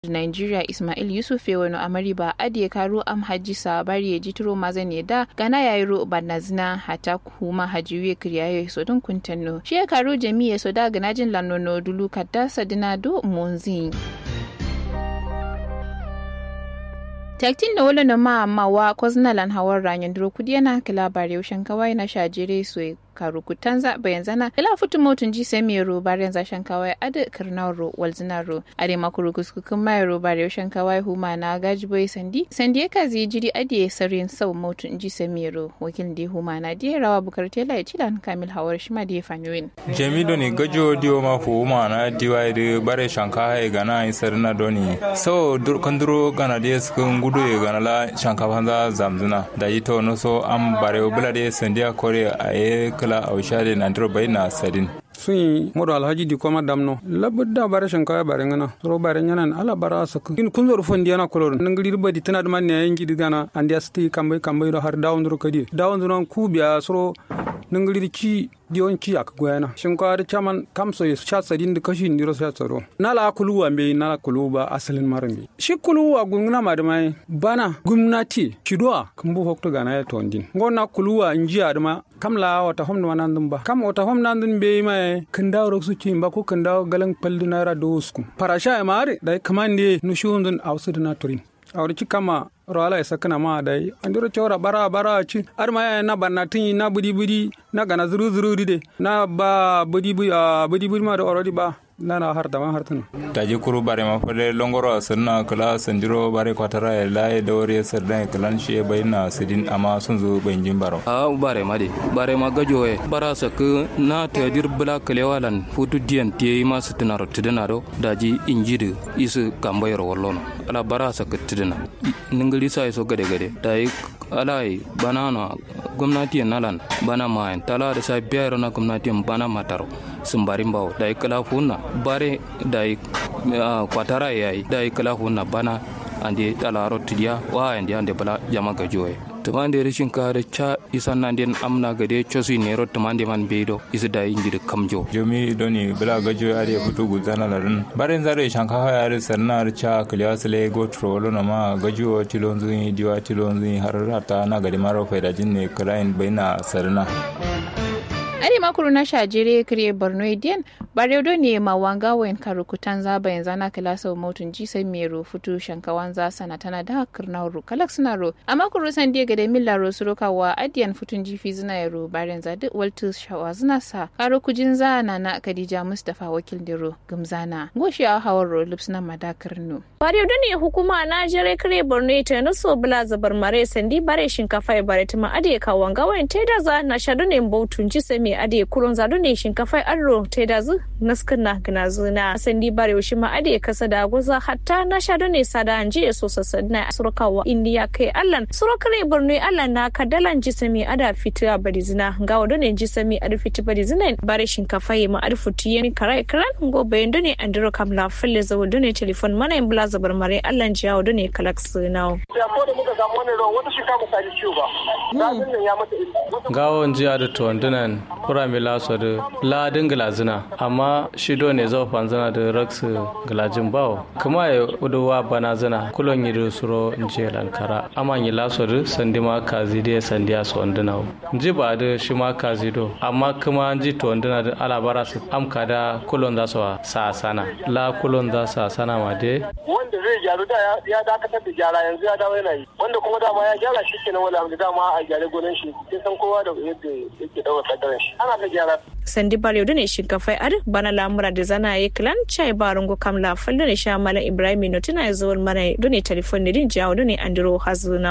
Nigeria Ismail Yusuf wani amari ba adiye karo am haji sabari ya jitiro mazan ya da gana ya yi ro banazina hata kuma hajiwe kriyaye so don kuntanno shi ya karo jami'a so da ganajin lanono dulu kadda sadina do monzi. taktin da wala na ma mawa kwaznalan hawar ranyan duro kudi yana kila bare yaushen kawai na shajire su karu kutanza bayan zana ila futu motun ji sai mai ro bare yanzu shan kawai ada karnar ro walzina ro are makuru kuskukun mai ro bare yaushen kawai huma na gaji boy sandi sandi ya kazi jiri adiye sarin sau motun ji sai mai ro wakil da huma na diya rawa bukar tela ya cilan kamil hawar shi ma diya fanyuwin. jamido ne gajo diyo ma huma na diwa da bare shanka ya gana yi sarina doni sau kanduro gana diya sukun gudu ya gana la shanka fanza zamzuna da yi to no so am bare bula da sandiya kore a ye kala a wushade na ndiro bai na sadin sun yi modo alhaji di koma damno labudda bare shanka bare ngana ro bare ngana ala bara sak in kun zor fondi yana kolor nangiri ba di tana man ne yangi di gana andi asti kambai kambai do har dawon ro kadi dawon ro ku biya soro nangiri ci diyon ci ak goyana shinka da chaman kamso ya sha sadin da kashi ndiro sha tsaro nala kuluwa me nala kuluwa asalin marami shi kuluwa gungna ma da mai bana gumnati chidwa kumbu hokto gana ya tondin ngona kuluwa njiya da ma kamla wata hom na nan ba kam wata hom nan dun be mai kindawo ro su cin ba ko kindawo galan paldu na ra dosku parasha ya mare da kamande nu shundun awsu na turin awri ci kama roala ya sakana ma dai andiro chora bara bara ci arma ya na banna tin na budi budi na gana zuru zuru de na ba budi budi budi budi ma da already ba na na har dama har tunu taji kuru bare ma fade longoro sanna kala sandiro bare kwatara ya laye da wore sarda kalan shi bai na sidin amma sun zo banjin baro a bare ma de bare ma gajo e bara sak na ta dir bla kalewalan futu dian tie ma sitinaro tidinaro daji injidi isu kambayar wallono ala bara sak tidina ningili sa iso gade gade dai alai banana gwamnati nalan bana ma tala da sai biyar na gwamnati bana mataro sun bari bawo da kala hunna bare da kwatara yayi da kala hunna bana ande talaro tidiya wa ande ande bala jama ga joye tumande rishin kare cha isan nan den amna gade chosi nero tumande man beido isi da inji kamjo jomi doni bala gajo are futu guzana larin barin zare shanka ha are sarnar cha kliasle go trolo na ma gajo tilonzu diwa tilonzu har rata na gadi maro faida jinne krain baina sarna ari makuru na shajere kire borno ediyan baredo ne ma wanga wayan karukutan zaba yanzu na kilasa motun ji sai mero futu shankawan za sana tana da kirna ru kalak suna ro a makuru san dia gade milla ro su wa adiyan futun jifi zina yaro baren za duk waltu shawa zina sa karo kujin za na na kadija mustafa wakil diro gumzana goshi a hawar ro lipsna madakar no baredo ne hukuma na jere kire borno ita na so bula zabar mare sandi bare shinkafa ya bare tuma adiye ka wanga wayan teda za na shadu ne bautun ji sai me ade kuron zado ne shinkafa arro ta da zu naskin na gina zuna sandi bare shi ma ade kasa da goza hatta na sha ne sada anje so sassa na surkawa indiya kai allan surkare borno allan na kadalan ji sami ada fitira bari zina ga wado ne ji sami ada fiti bari zina bare shinkafa yi ma ada futi yemi karai karan go bayan do ne andiro kam la falle zawo do ne telefon mana in bula zabar mare allan ji yawo do ne kalak sunawo ya ko da muka samu wannan ruwan wata shinkafa ta ji ciwo ba zafin nan ya mata gawon jiya da tuwandunan kura mi laso da ladin glazina amma shido ne zau fanzana da rax glajin bawo kuma ya uduwa bana zina kulon yi da suro nje lankara amma yi laso da sandi ma kazi da sandi a sonduna ji ba da shi ma kazi do amma kuma ji to wanduna da alabara su amka da kulon za su sa sana la kulon za su sana ma de wanda zai gyaru da ya dakatar da gyara yanzu ya dawo yana yi wanda kuma dama ya gyara shi kenan wanda da dama a gyare gonan shi sai san kowa da yadda yake daura kadarin shi ana ta gyara sandi bare da ne shinkafai ar bana lamura da zana yi klan chai barungo kam la fallo ne sha malam ibrahim no tana zuwar mana dole telefon ne din jawo ne andiro hazuna